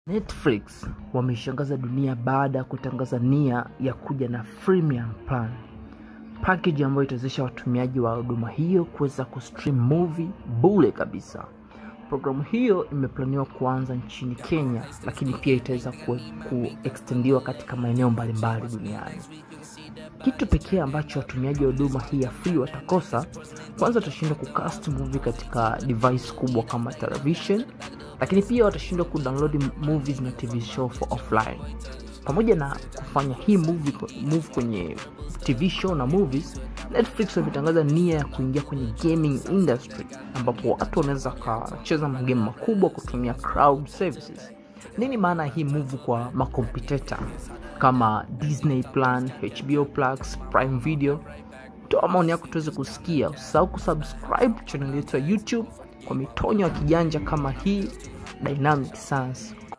Netflix wameishangaza dunia baada ya kutangaza nia ya kuja na freemium plan, package ambayo itawezesha watumiaji wa huduma hiyo kuweza kustream movie bure kabisa. Programu hiyo imeplaniwa kuanza nchini Kenya, lakini pia itaweza kuextendiwa katika maeneo mbalimbali duniani. Kitu pekee ambacho watumiaji wa huduma hii ya free watakosa, kwanza watashindwa kucast movie katika device kubwa kama television, lakini pia watashindwa kudownload movies na TV show for offline. Pamoja na kufanya hii movie, move kwenye TV show na movies, Netflix wametangaza nia ya kuingia kwenye gaming industry, ambapo watu wanaweza wakacheza magame makubwa kutumia cloud services. Nini maana hii move kwa makompetita kama Disney Plan, HBO Plus, Prime Video? Toa maoni yako tuweze kusikia. Usisahau kusubscribe channel yetu ya YouTube kwa mitonyo ya kijanja kama hii Dynamic Science